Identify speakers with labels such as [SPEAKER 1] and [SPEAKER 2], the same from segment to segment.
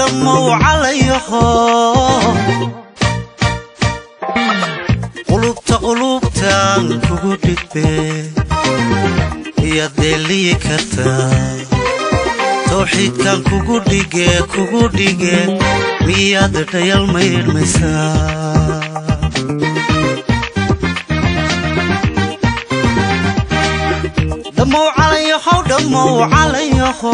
[SPEAKER 1] dhammow calayaho qulubta qulubtaan kugu dhigbe iyaad deeliyi kartaa tawxiidkan kugu dhige kugu dhige miyaad dhayal maydhmaysaa dhammow calayahow dhammow calayaho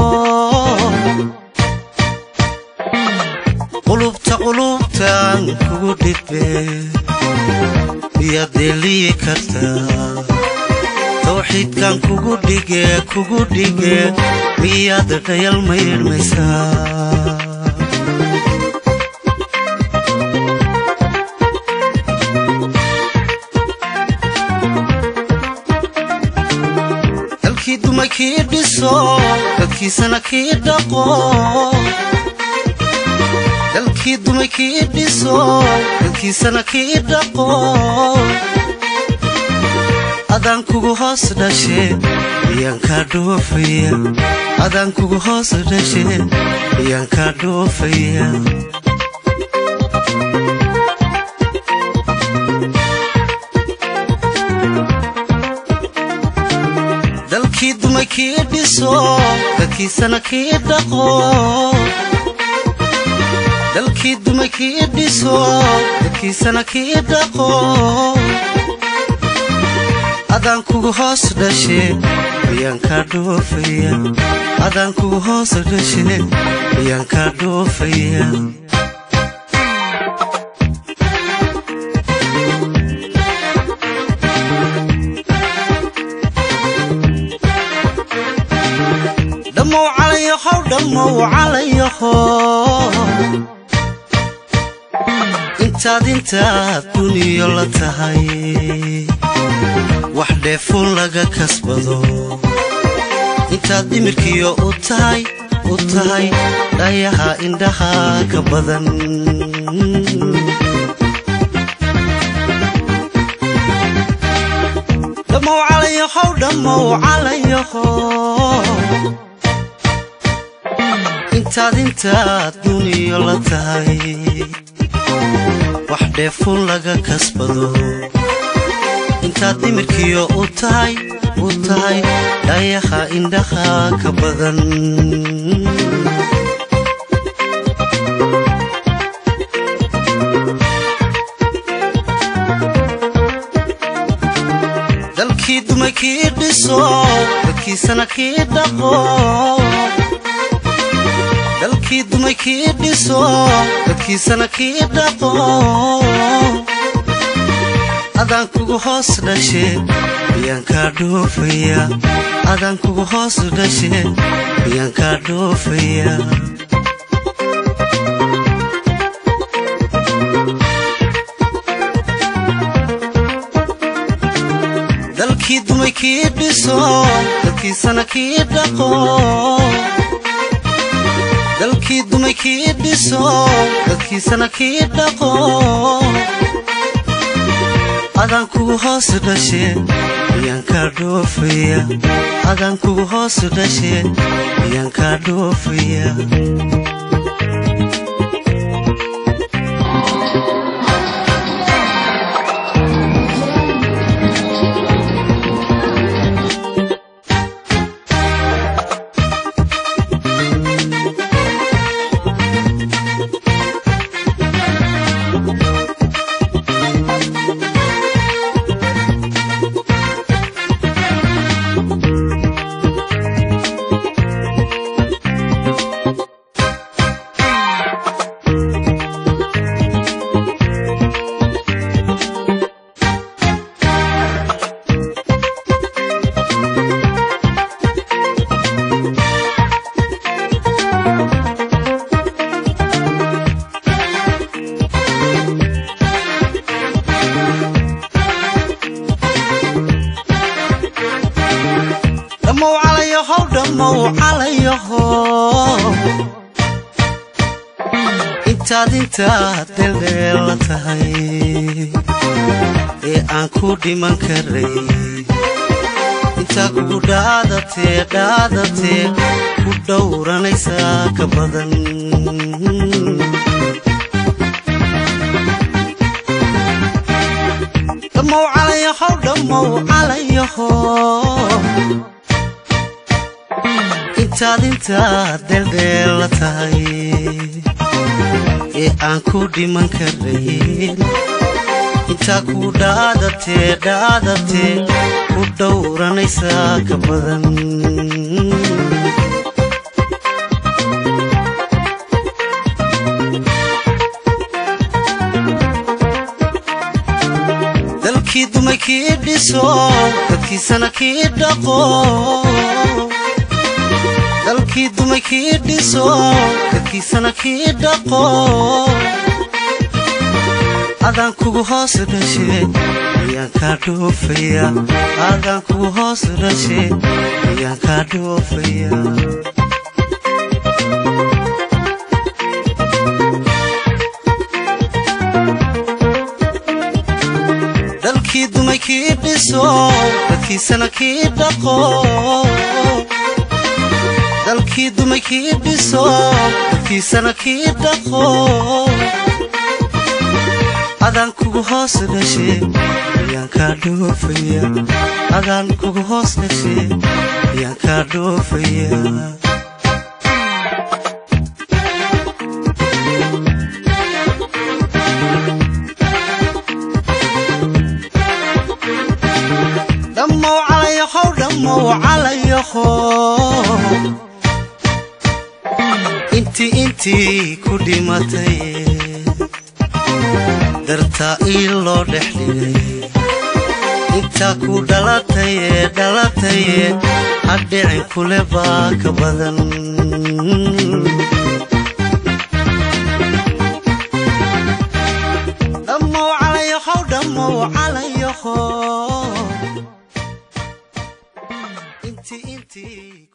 [SPEAKER 1] qulubta qulubtaan kugu dhigbe miyaad deeliyi kartaa tawxiidkan kugu dhige kugu dhige miyaad dhayal maydhmaysaa dalkii dumay kii dhiso dadkiisana kii dhaqo dalkii dumay kii dhiso dadkiisana kii dhaqo adaan kugu hoos dhashe miyaan kaa dhoofaya adaan kugu hoos dhashe miyaan kaa dhoofaya dalkii dumay kii dhiso dadkiisana kii dhaqo dalkii dumay kii dhiso dadkiisana kii dhaqo adaan kugu hoos dhashe miyaan kaa dhoofaya adaan kugu hoos dhashe miyaan kaa dhoofaya dhammow calayahow dhammow calayaho intaad intaad duniyo la tahay wax dheefuun laga kasbado intaad dhimirkiyo u tahay u tahay dhayaha indhaha ka badan dhammow calayahow dhammow calayaho intaad intaad duniyo la tahay wax dheefuun laga kasbado intaad dhimirkiyo u tahay u tahay dhayaha indhaha ka badan dalkii dumay kii dhiso dadkiisana kii dhaqo dalkii dumay kii dhiso dadkiisana kii dhaqo adaan kugu hoos dhashe miyaan kaa dhoofaya adaan kugu hoos dhashe miyaan kaa dhoofaya dalkii dumay kii dhiso dadkiisana kii dhaqo dalkii dumay kii dhiso dadkiisana kii dhaqo adaan kugu hoos dhashe miyaan kaa dhoofaya adaan kugu hoos dhashe miyaan kaa dhoofaya dhammow calayahow dhammow calayaho intaad intaad dheeldheel la tahay ee aan ku dhiman karay intaa kugu dhaadatee dhaadatee ku dhowranaysaa ka badan dhammow calayahow dhammow calayaho intaad intaad deeldheella tahay ee aan ku dhiman karayn intaa ku dhaadatee dhaadatee ku dhowranaysaa ka badan dalkii dumay kii dhiso dadkiisana kii dhaqo dalkii dumay kii dhiso dadkiisana kii dhaqo adaan kugu hoos dhashe ayaan kaa dhoofaya adaan kugu hoos dhashe ayaan kaa dhoofaya dalkii dumay kii dhiso dadkiisana kii dhaqo dalkii dumay kii dhiso dadkiisana kii dhaqo adaan kugu hoos dhashe ayaan kaa dhoofaya adaan kugu hoos dhashe ayaan kaa dhoofaya dhammow calayahow dhammow calayaho intii intii ku dhimatay dartaa ii loo dhex dhigay intaa ku dhalataye dhalataye hadhicin kule baa ka badan dhammow calayahow dhammow calayaho intii intii